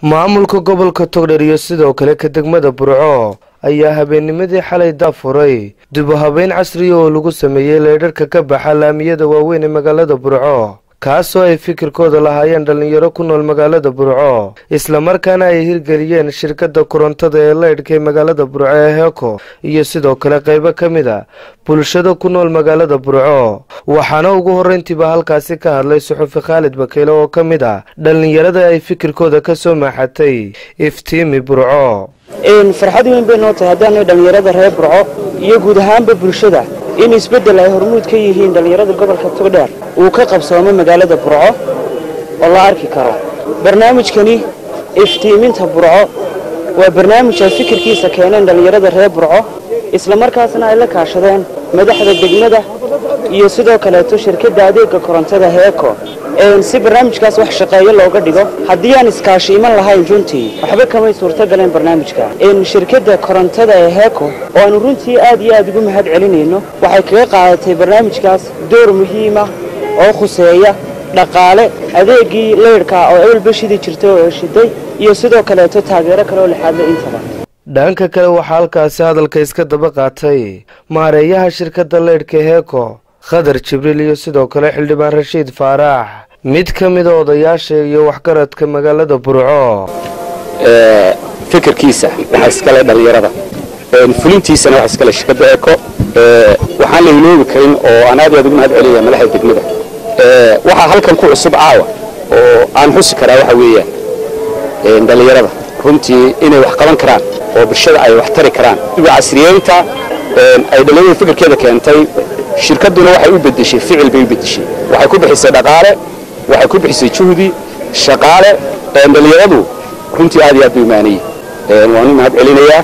maamulka gobolka togdher iyo sidoo kale ka degmada burco ayaa habeennimadii xalay daafuray dibu habeyn casriya oo lagu sameeyey leydharhka ka baxa laamiyada waaweyn ee magaalada burco kaasoo ay fikirkooda lahaayeen dhallinyaro ku nool magaalada burco islamarkaana ay hirgeliyeen shirkadda korontada ee leydhka ee magaalada burco ee heeko iyo sidoo kale qaybo ka mid a bulshada ku nool magaalada burco waxaana ugu horreyntiiba halkaasi ka hadlay suxufi khaalid bakeyle oo ka mid ah dhallinyarada ay fikirkooda ka soo maaxatay iftiimi burco farxad weyn bay noo tahay haddaanay dhallinyarada reer burco iyo guud ahaanba bulshada in isbeddel ay hormuud ka yihiin dhallinyarada gobolka togdheer uu ka qabsoomo magaalada burco oo la arki karo barnaamijkani iftiiminta burco waa barnaamij ay fikirkiisa keeneen dhallinyarada reer burco islamarkaasna ay la kaashadeen madaxda degmada iyo sidoo kaleeto shirkadda adeegga korontada heeko si barnaamijkaas wax shaqeeyo looga dhigo haddii aan iskaashi iman lahayn runtii waxba kamay suurto galeen barnaamijka shirkadda korontada ee heeko oo aanu runtii aad iyo aad ugu mahad celinayno waxay kaga qaadatay barnaamijkaas door muhiima oo khuseeya dhaqaale adeegii leydhka oo ebelba shidi jirtay oo shiday iyo sidoo kaleeto taageero kale oo lixaadle intaba dhanka kale waxaa halkaasi hadalka iska daba qaatay maareeyaha shirkadda leydhka heeko khadar jibriil iyo sidoo kale xildhibaan rashiid faaraax mid ka mida odayaasha iyo waxgaradka magaalada burco fikirkiisa waxaa iskale dhallinyarada fulintiisana waxaa iskale shirkadda eco waxaan la iloobi karin oo aan aad aad ugu mahad celaya madaxda degmada waxaa halkan ku cusub caawa oo aan xusi karaa waxa weeyaan dhallinyarada runtii inay wax qaban karaan oo bulshada ay wax tari karaan casriyeynta ay dhallinyarada fikirkeeda keentay shirkadduna waxay u bedeshay ficil bay u bedeshay waxay ku bixisay dhaqaale waxay ku bixisay juhdi shaqaale dhallinyaradu runtii aad iyo aad bay umaanayey waan u mahad celinayaa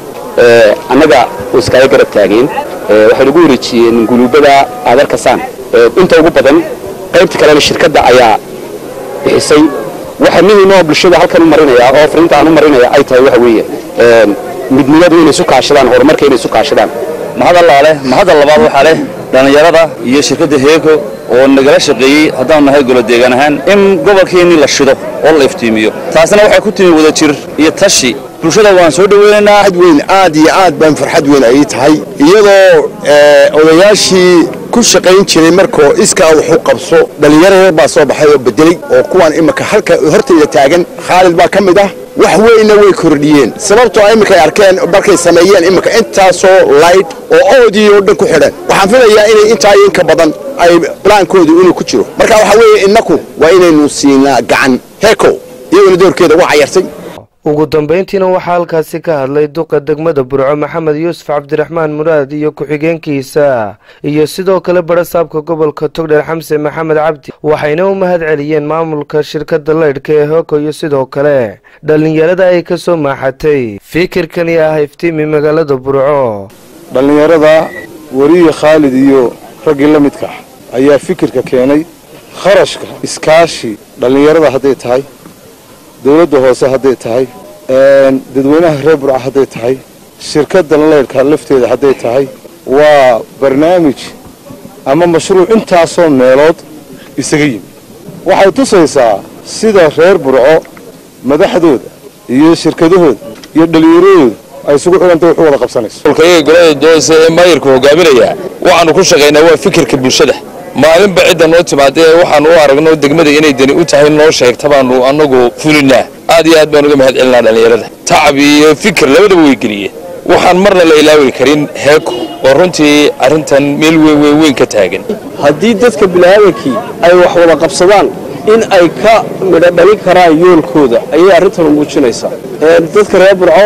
annaga way iskaaga garab taageen waxay nagu wareejiyeen guluubada aad arkasaan inta ugu badan qaybta kalena shirkadda ayaa bixisay waxa muhiim oo bulshada halkan u marinaya oo fariinta aan u marinaya ay tahay waxa weeye midnimadu inay isu kaashadaan horumarka inay isu kaashadaan mahadallaa leh mahadal labaad waxaa leh dhallinyarada iyo shirkadda heeko oo nagala shaqeeyey haddaanu nahay golo deegaan ahaan in gobolkeennii la shido oo la iftiimiyo taasina waxay ku timi wada jir iyo tashi bulshada waan soo dhoweynaynaa farxad weyn aad iyo aad baan farxad weyn ay tahay iyadoo odayaashii ku shaqayn jiray markoo iskaa wuxuu qabso dhallinyaro yar baa soo baxay oo bedelay oo kuwaan imika halka hortayda taagan khaalid baa ka mid ah wax weynna way kordhiyeen sababtoo iminkay arkeen markay sameeyeen iminka intaasoo layd oo oodii oo dhan ku xidhan waxaan filayaa inay intaa iyo inka badan ay blaankoodu inuu ku jiro marka waxaa weeye innaku waa inaynu siinaa gacan heeko iyaguna doorkeeda uga cayartay ugu dambayntiina waxaa halkaasi ka hadlay duqa degmada burco maxamed yuusuf cabdiraxmaan muraad iyo ku-xigeenkiisa iyo sidoo kale barasaabka gobolka togdheer xamse maxamed cabdi waxayna u mahad celiyeen maamulka shirkadda leydhka ee hooko iyo sidoo kale dhallinyarada ay ka soo maaxatay fikirkani ah iftiimi magaalada burco dhallinyarada weriye khaalid iyo raggii la midka ah ayaa fikirka keenay kharashka iskaashi dhallinyarada hadday tahay dawladda hoose hadday tahay dadweynaha reer burca hadday tahay shirkadda leydhka lafteeda hadday tahay waa barnaamij ama mashruuc intaasoo meelood isaga yimi waxay tusaysaa sida reer burco madaxdooda iyo shirkadahooda iyo dhallinyaradooda ay isugu xidhanta wax u wada qabsanayso kolkayaga golada doose ee maayirku hogaaminaya waxaanu ku shaqaynaa waa fikirka bulshada maalinba cidda noo timaada ee waxaanu u aragno degmada inay dani u tahay noo sheegta baanu annagu fulinaa aad iyo aad baan uga mahad celinaa dhallinyarada tacab iyo fikir labadaba way geliyeen waxaan marna la ilaawi karin heeko oo runtii arrintan meel weyn weyn weyn ka taagan haddii dadka biniaadankii ay wax wada qabsadaan in ay ka midho dhalin karaan yoolkooda ayay arrintanu muujinaysaa dadka reer burco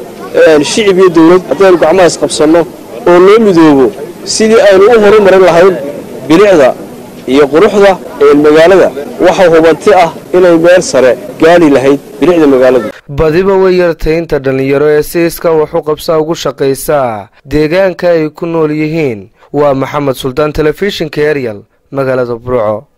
shicib iyo dawlad haddaynu gacmaha isqabsanno oo loo midoobo sidii aynu u horumarin lahayn bilicda iyo quruxda magaalada waxa hubanti ah inay meel sare gaali lahayd bilicda magaaladu badiba way yartay inta dhallinyaro ee si iska wax u qabsaa ugu shaqaysaa deegaanka ay ku nool yihiin waa maxamed suldaan telefishinka eryal magaalada burco